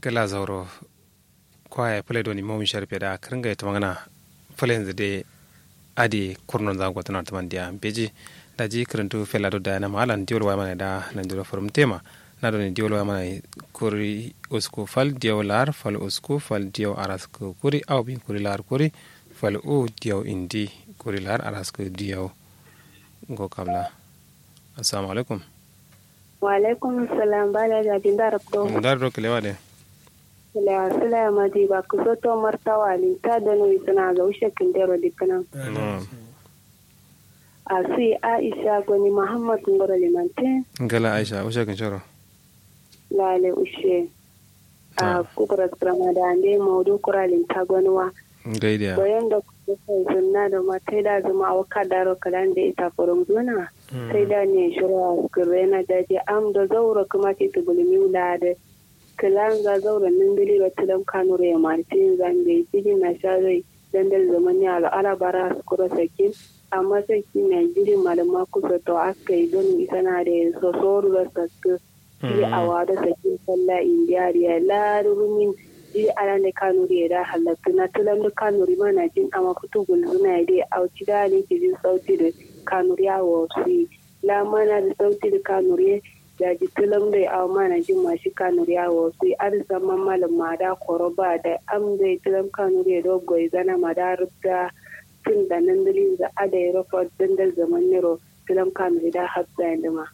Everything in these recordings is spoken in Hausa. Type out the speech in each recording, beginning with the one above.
gala zauro kwaya pale doni momi sharpe da kringa ita magana pale yanzu de adi kurnon zango tana taman dia beji da ji kirintu fela do da na malan diol wa mana da nan dilo forum tema na doni diol wa mana kuri usku fal dio lar fal usku fal dio arasku kuri au bin kuri lar kuri fal u dio indi kuri lar arasku dio go kabla assalamu alaikum wa alaikum salam bala da bin da rabdo dar do kelewa de la sala ma di ba ku soto martawa li ta da no isana ga ushe kindero dikana a si aisha goni muhammad ngoro limante ngala aisha ushe kin shoro lale ushe a kukura krama da ande maudu kuralin ta gonwa gaidiya bayan da kuka sunna da matai da zuma a waka daro kalan da ita furum zuna sai da ne shirya skirre na daji am da zaura kuma ke tubulmi wula da kilan za zaura nan gali ba tilam kanure ya martin zambe jini na sha zai dandal zaman ya al'ala bara su kura sakin amma sai ki na jiri malama kusa to aka yi don isa na da sosoru da sakki yi a wada sakin sallah indiyariya larumin ji ala ne kanuri da halatta na tulan da kanuri mana jin ama fito gulzuna ya dai auci da ne ke jin sauti da kanuri a wasu la mana da sauti da kanuri da ji tulan da awa mana jin mashi kanuri a wasu ar zaman malam ma da koro ba da am da tulan kanuri da dogo ya zana ma da rubda tun da nan dalilin da ada ya rufa dandal zaman nero tulan kanuri da hafsa ya ma.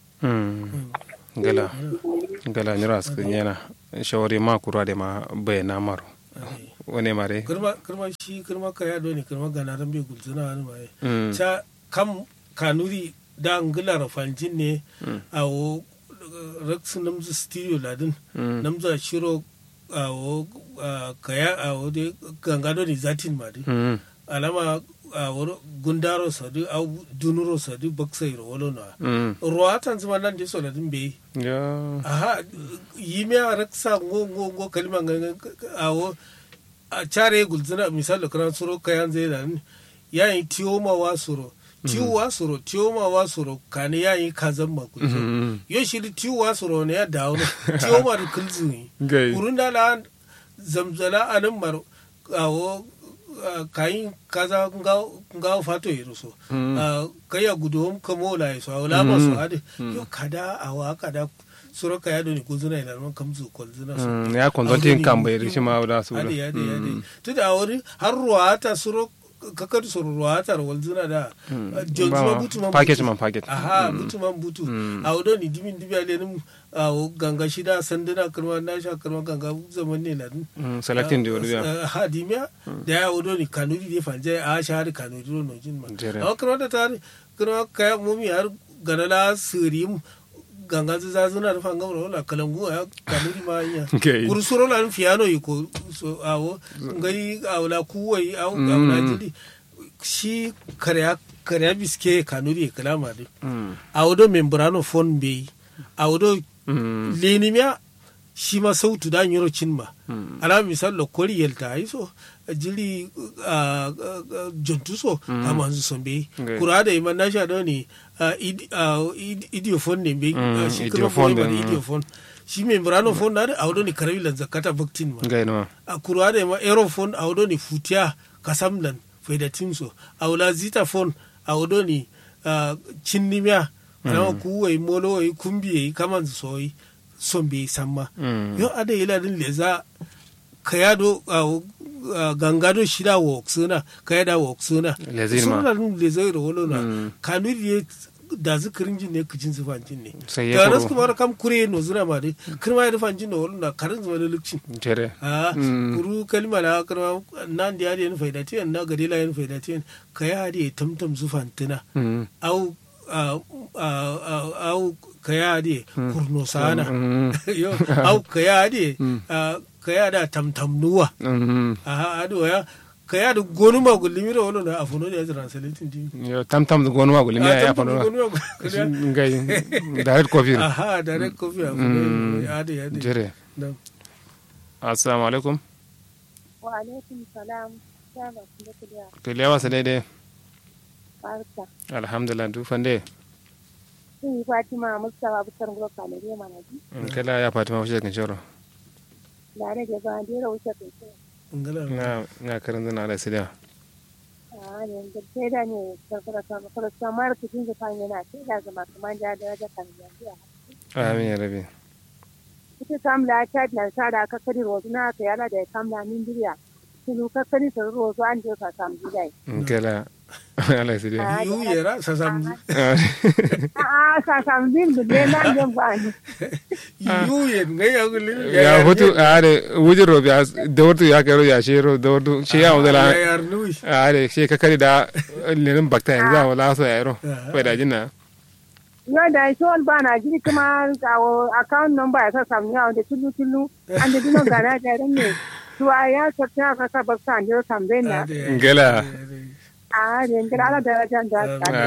gala gala nyira askin yana shawari ma kura da ma bayana maro wane mare kirma kirma shi kirma kaya do ne kirma gana ran bai gulzuna wani mai ta kam kanuri da ngila rafanjin ne a wo rex namzu studio ladin namzu shiro a wo kaya a wo de ganga do ne zatin ma de alama a wuri gundaro sadu au dunuro sadu baksai ro wolo na ruwa tan zuma nan je so ladin bai ya aha yi me a raksa ngo ngo ngo kalima nga awo a chare gulzina misal kran suro kayan zai da yayin tiyo ma wa suro tiyo wa suro tiyo ma wa suro kane yayin kazan ma kulzo yo shi tiyo wa suro ne ya dawo tiyo ma da kulzu ne gai urun da la zamzala anan mar awo kayin kaza nga fato yero so kaya gudom kamo la so awla ma so ade yo kada awa kada suro kaya do ni kuzuna ila man kamzu kolzuna so ya konzontin kan bai rishi ma da su ade ade ade to da wuri har ruwata suro kakar suro ruwata walzuna da jonzuma butu man package man package aha butu man butu awdo ni dimin dibi ale nim awo ganga shida sanduna karma na sha karma ganga zaman ne ladin selecting da wani ha dimya da ya wudo ni kanuri de fanje a shahar kanuri no jin ma Jere. a karma da tare karma kaya mumi har ganala sirim ganga za zuna da fanga wala kalangu ya kanuri ma nya Okay. kursuro la fiano yiko so awo ngari awla kuwai aw awla jidi shi karya karya biske kanuri kalama de awdo membrano phone be awdo lenimiya shi ma sautu da yoro cinma ala misal lo kori yelta ay so jili ah, ah, ah, jontu so kama hanzu son be Okay. kura da iman na sha doni idiophone ne be Mm, ah, shi kuma idiophone phone din, ba mm. idiophone shi membrano phone na da awdo ni karawi lan zakata vaktin ma gai no a kurwa da ma aerophone a wado ni futiya kasamlan faidatin so a wula zita phone a wado ni ah, cinnimiya alama kuwai molo wai kumbi yayi kaman so yi son bai samma Mm. yo ada ila din leza kayado ah, gangado shida wa oksuna kayada wa oksuna Lezin ma. suna nun leza ro wolo Mm. na kanuri ye da zikirin jin ne kujin zufan jin ne sai ya da kuro rasu kuma kam kure no zuna ma dai kirma ya rufan jin no wolo na karin zuwa da lukcin jere a Mm. kuru kalma na karma nan da yadi faida tiyan na gari la yin faida tiyan ka ya hadi tamtam zufan tuna Mm. au a- a- a- au ka ya hadi kurno sana Mm. yo au ka ya hadi a, ka ya da tamtam nuwa Mm. a ado ya ka ya da gonu ma gulimi da wani na afuno da ya translating din yo tam tam gonu ma gulimi ya fa no gonu ma gulimi ngai direct coffee aha direct coffee afuno ya hadi ya hadi jere Na'am. assalamu alaikum wa alaikum salam ya ba ku da kudiya kelewa sa daidai barka alhamdulillah du fande sun yi fatima mustawa bukar gulo kalare mana ji kala ya fatima fushe kan shoro da rage ba da wuce kai ngala na na karin zana ala sidiya a ne da sai da ne karkara sama kala samar ku dinga kan yana sai da zama kuma da da da kan yanzu amin ya rabi ita kamla ta na sa da ka kari rozu na ka yana da kamla min diriya kinu ka kari sa rozu an je ka sam gidai gala ala sidiya yu yera sa samji a a sa sam din da ne nan jan ba ni yu yen ngai ya gulin ya hutu a da wujin robi da wartu ya kai ya shi ro da wartu shi ya wuzala ya yar nui a da shi ka kari da lenin bakta yanzu a wala so ya ro bai da jinna yo da shi wal ba na jiri kuma kawo account number ya sa sam ya da tulu tulu an da dinon gana da ran ne to a ya sa ta ka sa ba sa an je sam na gala a ne ngara da da da